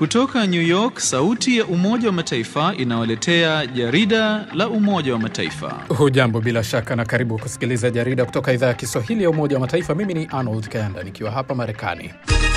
Kutoka New York, sauti ya Umoja wa Mataifa inawaletea jarida la Umoja wa Mataifa. Hujambo bila shaka na karibu kusikiliza jarida kutoka idhaa ya Kiswahili ya Umoja wa Mataifa. Mimi ni Arnold Kayanda nikiwa hapa Marekani.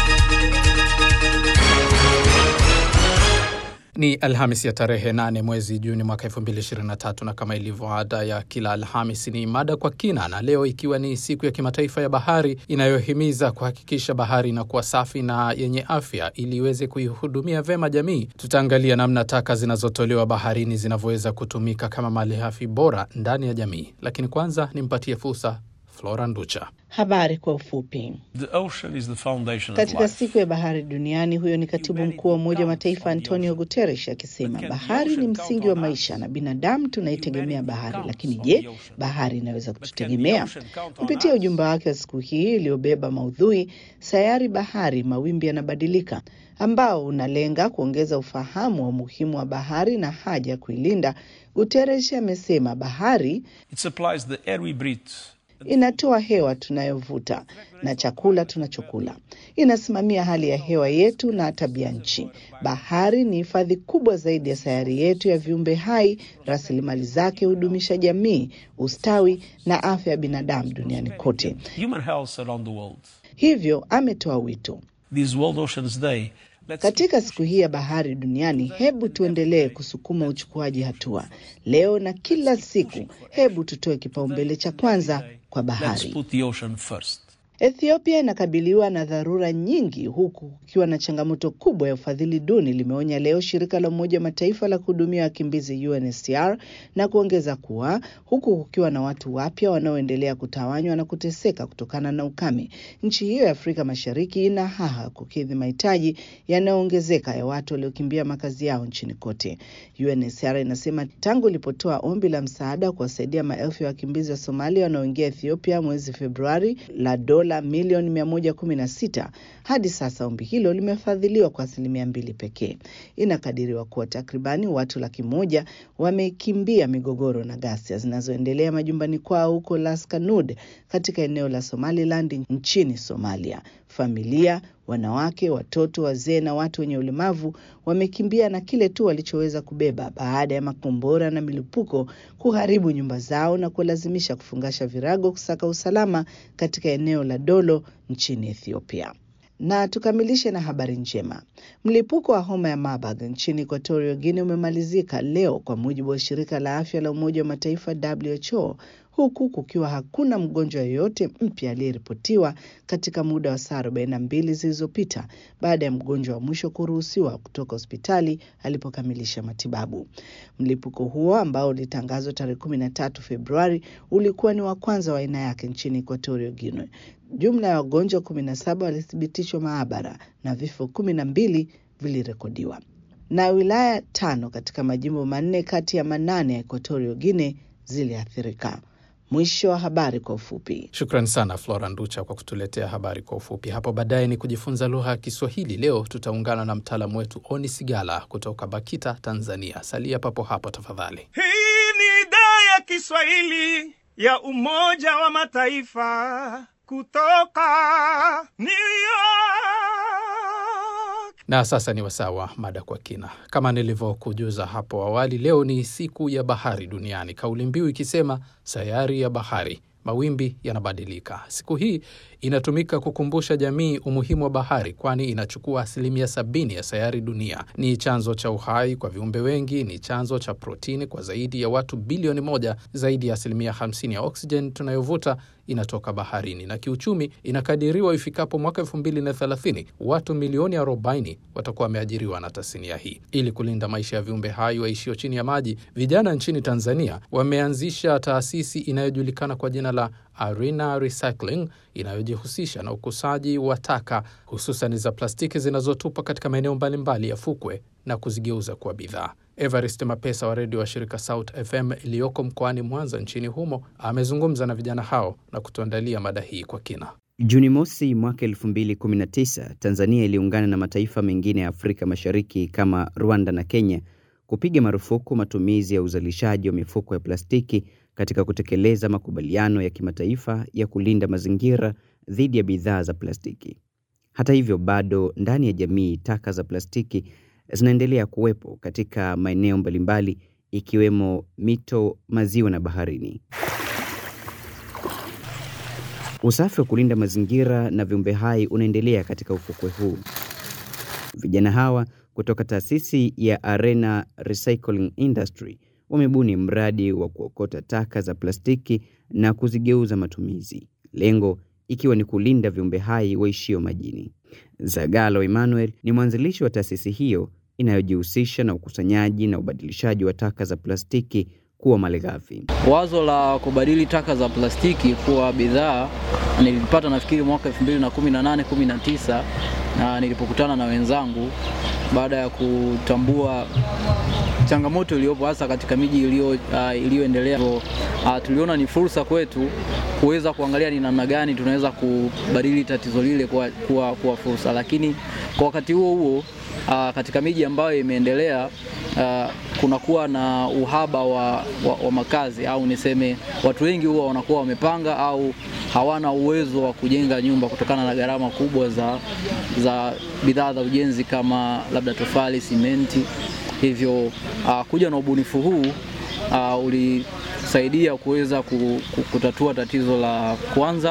Ni Alhamis ya tarehe 8 mwezi Juni mwaka 2023 na kama ilivyo ada ya kila Alhamis ni mada kwa kina, na leo ikiwa ni siku ya kimataifa ya bahari inayohimiza kuhakikisha bahari inakuwa safi na yenye afya ili iweze kuihudumia vema jamii, tutaangalia namna taka zinazotolewa baharini zinavyoweza kutumika kama malighafi bora ndani ya jamii. Lakini kwanza nimpatie fursa Flora Nducha. Habari kwa ufupi. The ocean is the foundation of Katika life. siku ya bahari duniani, huyo ni katibu mkuu wa Umoja wa Mataifa Antonio Guterres akisema bahari ni msingi wa maisha na binadamu tunaitegemea bahari. Lakini je, bahari inaweza kututegemea? Kupitia ujumbe wake wa siku hii iliyobeba maudhui sayari bahari, mawimbi yanabadilika, ambao unalenga kuongeza ufahamu wa umuhimu wa bahari na haja ya kuilinda, Guterres amesema bahari It supplies the air we breathe. inatoa hewa tunayovuta na chakula tunachokula, inasimamia hali ya hewa yetu na tabia nchi. Bahari ni hifadhi kubwa zaidi ya sayari yetu ya viumbe hai. Rasilimali zake hudumisha jamii, ustawi na afya ya binadamu duniani kote. Human health around the world. Hivyo ametoa wito This World Oceans Day. Let's katika siku hii ya bahari duniani, hebu tuendelee kusukuma uchukuaji hatua leo na kila siku. Hebu tutoe kipaumbele cha kwanza kwa let's bahari. put the ocean first. Ethiopia inakabiliwa na dharura nyingi huku kukiwa na changamoto kubwa ya ufadhili duni, limeonya leo shirika la Umoja wa Mataifa la kuhudumia wakimbizi UNHCR na kuongeza kuwa huku kukiwa na watu wapya wanaoendelea kutawanywa na kuteseka kutokana na ukame, nchi hiyo ya Afrika Mashariki ina haha kukidhi mahitaji yanayoongezeka ya watu waliokimbia makazi yao nchini kote. UNHCR inasema tangu ilipotoa ombi la msaada kuwasaidia maelfu ya wakimbizi wa Somalia wanaoingia Ethiopia mwezi Februari la dola milioni 116 hadi sasa ombi hilo limefadhiliwa kwa asilimia mbili pekee. Inakadiriwa kuwa takribani watu laki moja wamekimbia migogoro na ghasia zinazoendelea majumbani kwao huko Las Kanud katika eneo la Somaliland nchini Somalia. Familia, wanawake, watoto, wazee na watu wenye ulemavu wamekimbia na kile tu walichoweza kubeba baada ya makombora na milipuko kuharibu nyumba zao na kuwalazimisha kufungasha virago kusaka usalama katika eneo la Dolo nchini Ethiopia. Na tukamilishe na habari njema. Mlipuko wa homa ya Marburg nchini Equatorial Guinea umemalizika leo kwa mujibu wa shirika la afya la Umoja wa Mataifa WHO, huku kukiwa hakuna mgonjwa yoyote mpya aliyeripotiwa katika muda wa saa 42 zilizopita baada ya mgonjwa wa mwisho kuruhusiwa kutoka hospitali alipokamilisha matibabu. Mlipuko huo ambao ulitangazwa tarehe 13 Februari ulikuwa ni wa kwanza wa aina yake nchini Equatorial Guinea. Jumla ya wagonjwa 17 walithibitishwa maabara na vifo kumi na mbili vilirekodiwa. Na wilaya tano katika majimbo manne kati ya manane ya Equatorial Guinea ziliathirika. Mwisho wa habari kwa ufupi. Shukran sana Flora Nducha kwa kutuletea habari kwa ufupi. Hapo baadaye ni kujifunza lugha ya Kiswahili. Leo tutaungana na mtaalamu wetu Oni Sigala kutoka BAKITA, Tanzania. Salia papo hapo tafadhali. Hii ni idhaa ya Kiswahili ya Umoja wa Mataifa kutoka New York. Na sasa ni wasaa wa mada kwa kina. Kama nilivyokujuza hapo awali, leo ni siku ya bahari duniani, kauli mbiu ikisema sayari ya bahari, mawimbi yanabadilika. Siku hii inatumika kukumbusha jamii umuhimu wa bahari, kwani inachukua asilimia sabini ya sayari dunia. Ni chanzo cha uhai kwa viumbe wengi, ni chanzo cha protini kwa zaidi ya watu bilioni moja. Zaidi ya asilimia 50 ya oksijeni tunayovuta inatoka baharini, na kiuchumi inakadiriwa ifikapo mwaka elfu mbili na thelathini watu milioni 40 watakuwa wameajiriwa na tasnia hii. Ili kulinda maisha ya viumbe hai waishio chini ya maji, vijana nchini Tanzania wameanzisha taasisi inayojulikana kwa jina la Arena Recycling inayojihusisha na ukusaji wa taka hususan za plastiki zinazotupwa katika maeneo mbalimbali ya fukwe na kuzigeuza kuwa bidhaa. Evarist Mapesa wa redio wa shirika South FM iliyoko mkoani Mwanza nchini humo amezungumza na vijana hao na kutuandalia mada hii kwa kina. Juni mosi mwaka 2019 Tanzania iliungana na mataifa mengine ya Afrika Mashariki kama Rwanda na Kenya kupiga marufuku matumizi ya uzalishaji wa mifuko ya plastiki katika kutekeleza makubaliano ya kimataifa ya kulinda mazingira dhidi ya bidhaa za plastiki. Hata hivyo, bado ndani ya jamii taka za plastiki zinaendelea kuwepo katika maeneo mbalimbali ikiwemo mito, maziwa na baharini. Usafi wa kulinda mazingira na viumbe hai unaendelea katika ufukwe huu. Vijana hawa kutoka taasisi ya Arena Recycling Industry wamebuni mradi wa kuokota taka za plastiki na kuzigeuza matumizi, lengo ikiwa ni kulinda viumbe hai waishio majini. Zagalo Emmanuel ni mwanzilishi wa taasisi hiyo inayojihusisha na ukusanyaji na ubadilishaji wa taka za plastiki kuwa malighafi. Wazo la kubadili taka za plastiki kuwa bidhaa nilipata nafikiri mwaka 2018 19, na nilipokutana na wenzangu baada ya kutambua changamoto iliyopo hasa katika miji iliyo uh, iliyoendelea. Uh, tuliona ni fursa kwetu kuweza kuangalia ni namna gani tunaweza kubadili tatizo lile kuwa, kuwa, kuwa fursa, lakini kwa wakati huo huo uh, katika miji ambayo imeendelea uh, kunakuwa na uhaba wa, wa, wa makazi au niseme watu wengi huwa wanakuwa wamepanga au hawana uwezo wa kujenga nyumba kutokana na gharama kubwa za, za bidhaa za ujenzi kama labda tofali, simenti. Hivyo uh, kuja na ubunifu huu uh, ulisaidia kuweza kutatua tatizo la kwanza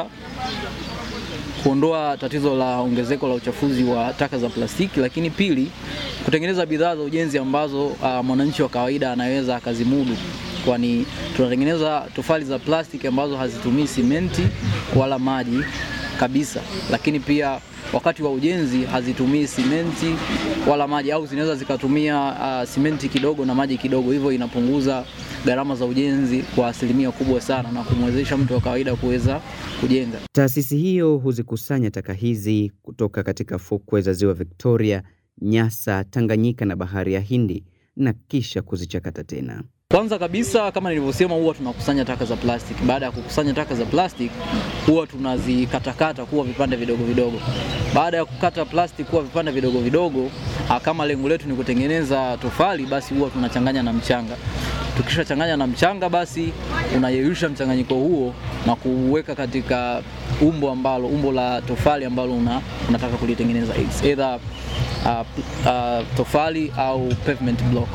kuondoa tatizo la ongezeko la uchafuzi wa taka za plastiki, lakini pili, kutengeneza bidhaa za ujenzi ambazo uh, mwananchi wa kawaida anaweza akazimudu, kwani tunatengeneza tofali za plastiki ambazo hazitumii simenti wala maji kabisa, lakini pia wakati wa ujenzi hazitumii simenti wala maji, au zinaweza zikatumia uh, simenti kidogo na maji kidogo, hivyo inapunguza gharama za ujenzi kwa asilimia kubwa sana na kumwezesha mtu wa kawaida kuweza kujenga. Taasisi hiyo huzikusanya taka hizi kutoka katika fukwe za Ziwa Victoria, Nyasa, Tanganyika na Bahari ya Hindi na kisha kuzichakata tena. Kwanza kabisa kama nilivyosema, huwa tunakusanya taka za plastiki. Baada ya kukusanya taka za plastiki, huwa tunazikatakata kuwa vipande vidogo vidogo. Baada ya kukata plastiki kuwa vipande vidogo vidogo, kama lengo letu ni kutengeneza tofali, basi huwa tunachanganya na mchanga. Tukishachanganya na mchanga, basi unayeyusha mchanganyiko huo na kuweka katika umbo ambalo umbo la tofali ambalo una, unataka kulitengeneza, It's either uh, uh, tofali au pavement block.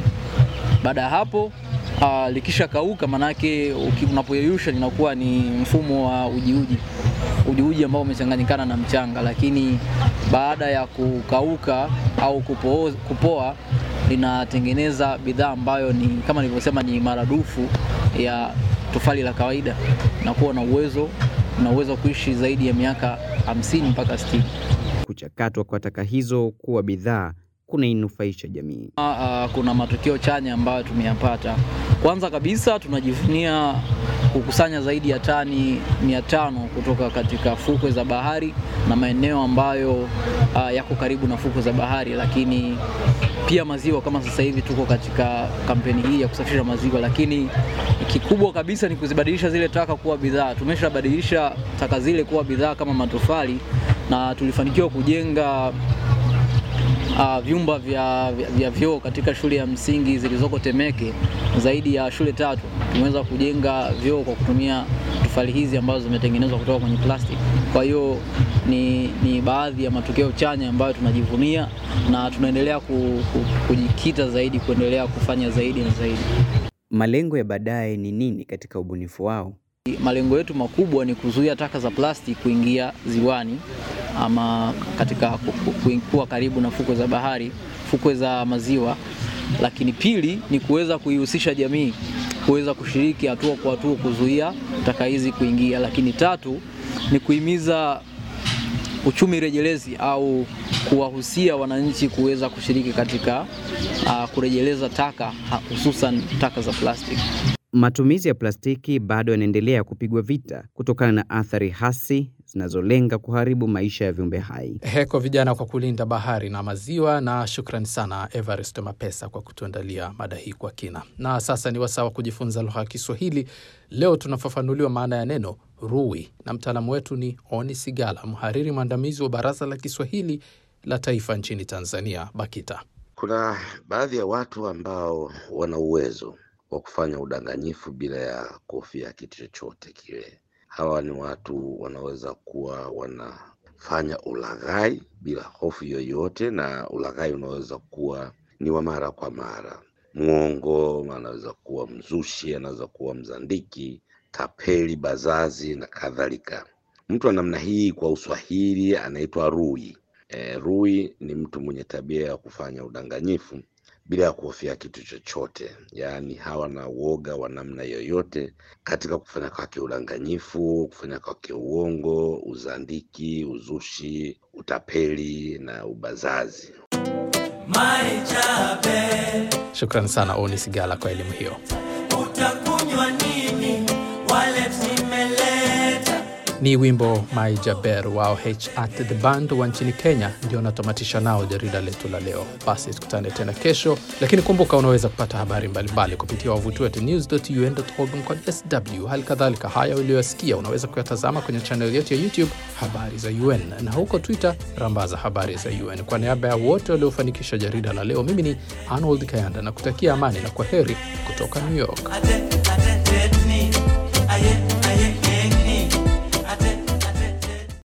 Baada ya hapo uh, likisha kauka, manake unapoyeyusha linakuwa ni mfumo wa ujiuji ujiuji ambao umechanganyikana na mchanga, lakini baada ya kukauka au kupoa, kupoa linatengeneza bidhaa ambayo ni kama nilivyosema, ni maradufu ya tofali la kawaida na kuwa na uwezo na uwezo wa kuishi zaidi ya miaka hamsini mpaka 60. Kuchakatwa kwa taka hizo kuwa bidhaa kunainufaisha jamii. Uh, kuna matokeo chanya ambayo tumeyapata. Kwanza kabisa tunajivunia kukusanya zaidi ya tani mia tano kutoka katika fukwe za bahari na maeneo ambayo uh, yako karibu na fukwe za bahari, lakini pia maziwa. Kama sasa hivi tuko katika kampeni hii ya kusafisha maziwa, lakini kikubwa kabisa ni kuzibadilisha zile taka kuwa bidhaa. Tumeshabadilisha taka zile kuwa bidhaa kama matofali na tulifanikiwa kujenga Uh, vyumba vya, vya, vya vyoo katika shule ya msingi zilizoko Temeke, zaidi ya shule tatu tumeweza kujenga vyoo kwa kutumia tofali hizi ambazo zimetengenezwa kutoka kwenye plastiki. Kwa hiyo ni, ni baadhi ya matokeo chanya ambayo tunajivunia na tunaendelea ku, ku, kujikita zaidi kuendelea kufanya zaidi na zaidi. Malengo ya baadaye ni nini katika ubunifu wao? Malengo yetu makubwa ni kuzuia taka za plastiki kuingia ziwani ama katika kuwa karibu na fukwe za bahari, fukwe za maziwa. Lakini pili ni kuweza kuihusisha jamii kuweza kushiriki hatua kwa hatua kuzuia taka hizi kuingia. Lakini tatu ni kuhimiza uchumi rejelezi au kuwahusia wananchi kuweza kushiriki katika uh, kurejeleza taka hususan taka za plastiki. Matumizi ya plastiki bado yanaendelea kupigwa vita kutokana na athari hasi zinazolenga kuharibu maisha ya viumbe hai. Heko vijana kwa kulinda bahari na maziwa, na shukrani sana Everest Mapesa kwa kutuandalia mada hii kwa kina. Na sasa ni wasaa wa kujifunza lugha ya Kiswahili. Leo tunafafanuliwa maana ya neno rui na mtaalamu wetu ni Oni Sigala, mhariri mwandamizi wa Baraza la Kiswahili la Taifa nchini Tanzania, BAKITA. Kuna baadhi ya watu ambao wana uwezo wa kufanya udanganyifu bila ya kuhofia kitu chochote kile. Hawa ni watu wanaweza kuwa wana kufanya ulaghai bila hofu yoyote, na ulaghai unaweza kuwa ni wa mara kwa mara. Mwongo anaweza kuwa mzushi, anaweza kuwa mzandiki, tapeli, bazazi na kadhalika. Mtu wa namna hii kwa Uswahili anaitwa rui. E, rui ni mtu mwenye tabia ya kufanya udanganyifu bila ya kuhofia kitu chochote, yaani hawana uoga wa namna yoyote katika kufanya kwake udanganyifu, kufanya kwake uongo, uzandiki, uzushi, utapeli na ubazazi. Shukran sana Oni Sigala kwa elimu hiyo. utakunywa nini? Wallet nimeleta. Ni wimbo My Jaber wao H at the band wa nchini Kenya ndio natamatisha nao jarida letu la leo. Basi tukutane tena kesho, lakini kumbuka unaweza kupata habari mbalimbali kupitia wavuti wetu news.un.org mkwaju sw. Hali kadhalika haya uliyoyasikia unaweza kuyatazama kwenye chaneli yetu ya YouTube habari za UN na huko Twitter rambaza habari za UN. Kwa niaba ya wote waliofanikisha jarida la leo, mimi ni Arnold Kayanda na kutakia amani na kwa heri kutoka New York. Ate